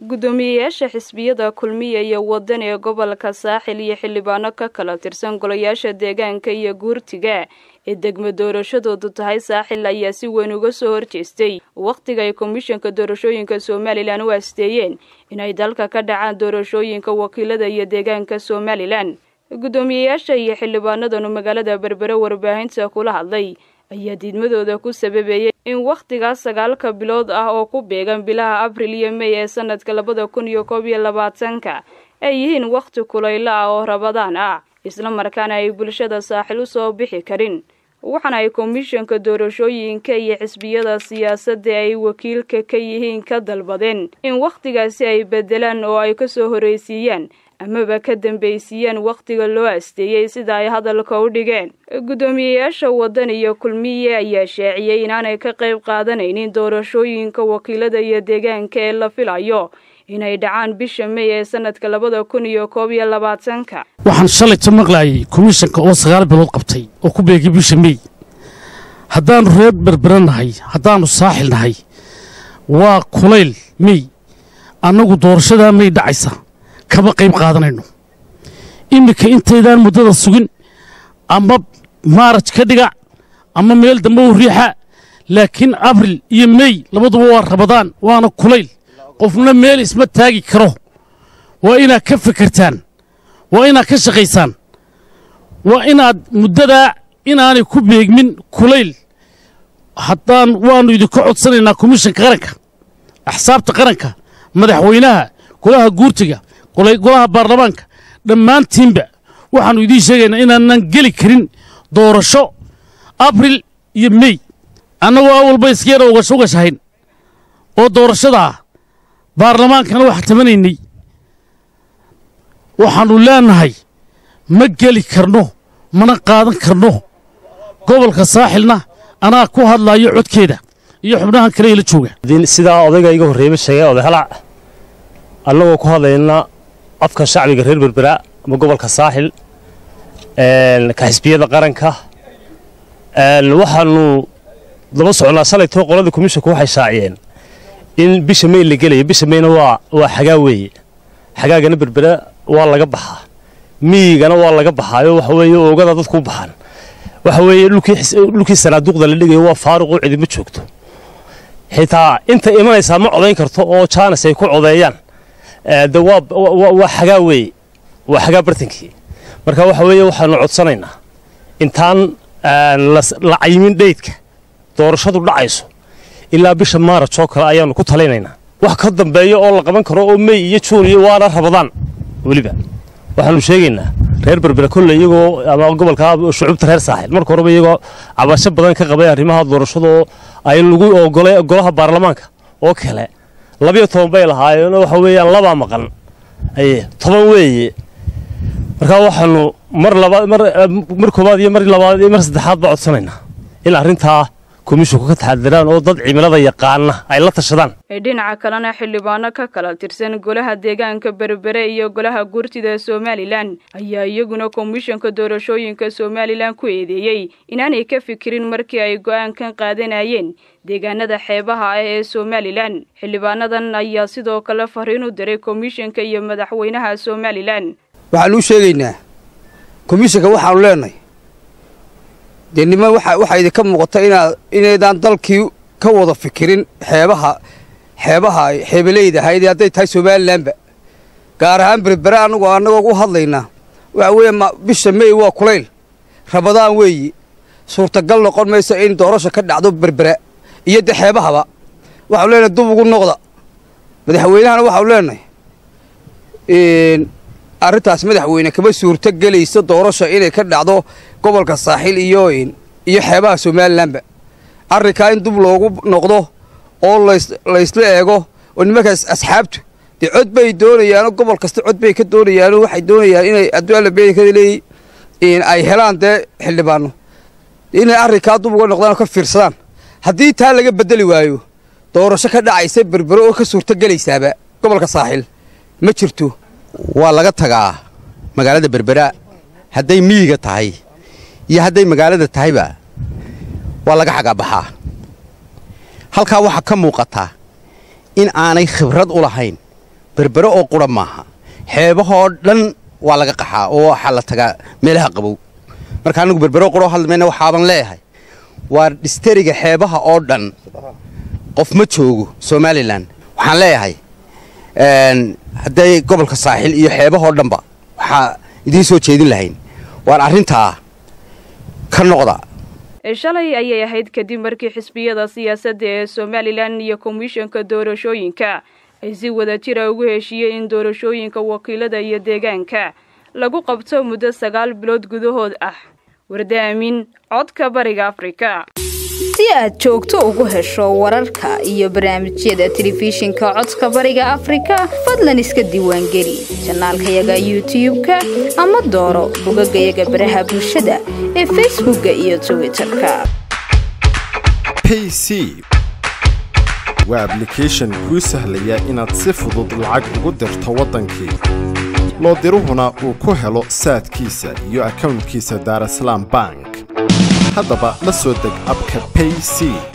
guddoomiyeyaasha xisbiyada kulmiya iyo wadan ee gobolka saaxil iyo xildhibaano ka kala tirsan golayaasha deegaanka iyo guurtiga ee degmo doorashadoodu tahay saaxil ayaa si weyn uga soo horjeestay wakhtiga ay komishanka doorashooyinka somalilan u asteeyeen inay dalka ka dhacaan doorashooyinka wakiilada iyo deegaanka somalilan guddoomiyeyaasha iyo xildhibaanadanu magaalada berbere warbaahinta kula hadlay ayaa diidmadooda ku sababeeyey in wakhtigaas sagaalka bilood ah oo ku beegan bilaha abril iyo mey ee sanadka labada kun iyo koob iyo labaatanka ay yihiin wakhti kulaylo ah oo rabadaan ah isla markaana ay bulshada saaxil u soo bixi karin waxaana ay komishanka doorashooyinka iyo xisbiyada siyaasadda ay wakiilka ka yihiin ka dalbadeen in wakhtigaasi ay beddelaan oo ay ka soo horreysiiyaan amaba ka dambaysiiyaan wakhtiga loo asteeyey sida ay hadalka u dhigeen guddoomiyeyaasha waddan iyo kulmiye ayaa shaaciyey inaanay ka qayb qaadanaynin doorashooyinka wakiilada iyo deegaanka ee la filayo inay dhacaan bisha mey ee sanadka labada kun iyo koob iyo labaatanka waxaan shalayta maqlaayay komishanka oo sagaal bilood qabtay oo ku beegay bisha mey haddaannu reer berbera nahay haddaannu saaxil nahay waa kulayl mey annagu doorashadaa mey dhacaysa kama qayb qaadanayno iminka intaydaan muddada sugin ama maaraj ka dhiga ama meel dambe u riixa laakiin abril iyo mey labaduba waa rabadaan waana kulayl qofna meel isma taagi karo waa inaad ka fikirtaan waa inaad ka shaqaysaan waa inaad muddadaa inaanay ku beegmin kulayl haddaan waannu idinka codsanaynaa komishanka qaranka axsaabta qaranka madaxweynaha golaha guurtiga golaha baarlamaanka dhammaantiinba waxaannu idiin sheegaynaa inaanan geli karin doorasho abril iyo mey annagoo awalba iskeera ugashahayn oo doorashadaa baarlamaankana wax tabanaynay waxaannu leennahay ma geli karno mana qaadan karno gobolka saaxilna anaa ku hadlaayo codkeeda iyo xubnahan kale ila jooga sidaa odayga iga horreeyba sheegay oday halac annagoo ku hadlayna afka shacbiga reer berbera ama gobolka saaxil ka xisbiyada qaranka waxaannu daba soconnaa shalaytoo qolada komishanku waxay shaaciyeen in bisha mey la gelaya bisha meyna waa waa xagaa weeye xagaagana berbera waa laga baxaa miyigana waa laga baxaayo waxa weeye oogada dadku u baxaan waxa weeye dhulkii sanaaduuqda la dhigayo waa faaruqoo cidima joogto xitaa inta imanaysaa ma codayn karto oo jaanis ay ku codeeyaan de waa xagaa weeye waa xagaa bartankii marka waxa weeye waxaanu codsanaynaa intaan la cayimin dheydka doorashadu dhacayso ilaa bisha maaraj oo kale ayaannu ku talinaynaa wax ka dambeeya oo la qaban karo oo mey iyo juun iyo waana rabadaan weliba waxaannu sheegaynaa reer berbera kolley iyagoo ama gobolka shucuubta reer saaxil marka horeba iyagoo cabasho badan ka qabay arrimaha doorashadaoo ay lagu ogolay golaha baarlamaanka oo kale labiyo toban bay lahaayeen waxa weeyaan labaa maqan aye toban weeye markaa waxaannu mar labaad mar mar koowaad iyo mar labaad iyo mar saddexaad baa codsanaynaa in arrintaa komishanku ka taxadiraan oo dad cimilada yaqaana ay la tashadaan dhinaca kalena xildhibaano ka kala tirsan golaha deegaanka berbere iyo golaha guurtida somalilan ayaa iyaguna komishanka doorashooyinka somalilan ku eedeeyey inaanay ka fikirin markii ay go'aankan qaadanayeen deegaanada xeebaha ah ee somalilan xildhibaanadan ayaa sidoo kale fariin u diray komishanka iyo madaxweynaha somalilan waxaanu u sheegaynaa komishanka waxaanu leenahay dee niman waxaa idinka muuqata inaad inaydaan dalkii ka wada fikirin xeebaha xeebaha xeebaleyda ahayd hadday tahay somalilanba gaar ahaan berbere anagoo annagoo u hadlaynaa waxa weeye bisha mey waa kulayl rabadaan weeyi suurtagal noqon mayso in doorasha ka dhacdo berbera iyo de xeebahaba waxaanu leenahay dub ugu noqda madaxweynahana waxaanu leenahay arrintaas madaxweyne kama suurto gelayso doorasha inay ka dhacdo gobolka saaxiil iyo iyo xeebaha somalilanba arrinkaa in dub loogu noqdo oo laysla eego oo nimankaas asxaabtu dee cod bay doonayaanoo gobol kasta cod bay ka doonayaanoo waxay doonayaan inay addualla beedikada leeyi ay helaan dee xildhibaano inay arrinkaa dub uga noqdaan oo ka fiirsadaan haddii taa laga beddeli waayo doorasho ka dhacaysa berbero oo ka suurto gelaysaaba gobolka saaxiil ma jirto waa laga tagaa magaalada berbera hadday miyiga tahay iyo hadday magaalada tahayba waa laga xagaabaxaa halkaa waxaa ka muuqataa in aanay khibrad u lahayn berbere oo qura maaha xeebahoo dhan waa laga qaxaa oo waxaa la tagaa meelaha qabow marka anigu berbero quroo hadlmayna waxaaban leeyahay waa dhistariga xeebaha oo dhan qof ma joogo somalilan waxaan leeyahay hadday gobolka saaxil iyo xeebahoo dhanba waxaa idiin soo jeedin lahayn waan arrintaa ka noqda shalay ayay ahayd kadib markii xisbiyada siyaasadda ee somalilan iyo komishanka doorashooyinka ay si wada jira ugu heshiiyeen in doorashooyinka wakiilada iyo deegaanka lagu qabto muddo sagaal bilood gudahood ah wardaamin codka bariga afrika si aad joogto ugu hesho wararka iyo barnaamijyada telefishinka codka bariga afrika fadlan iska diiwaangeli janaalkayaga youtub-ka ama dooro bogagayaga baraha bulshada ee facebookka iyo twitterka pc waa ablication kuu sahlaya inaad si fudud lacag ugu dirto waddankii loo diruhuna uu ku helo saadkiisa iyo akownkiisa daarasalaam bank haddaba la soo deg abka payc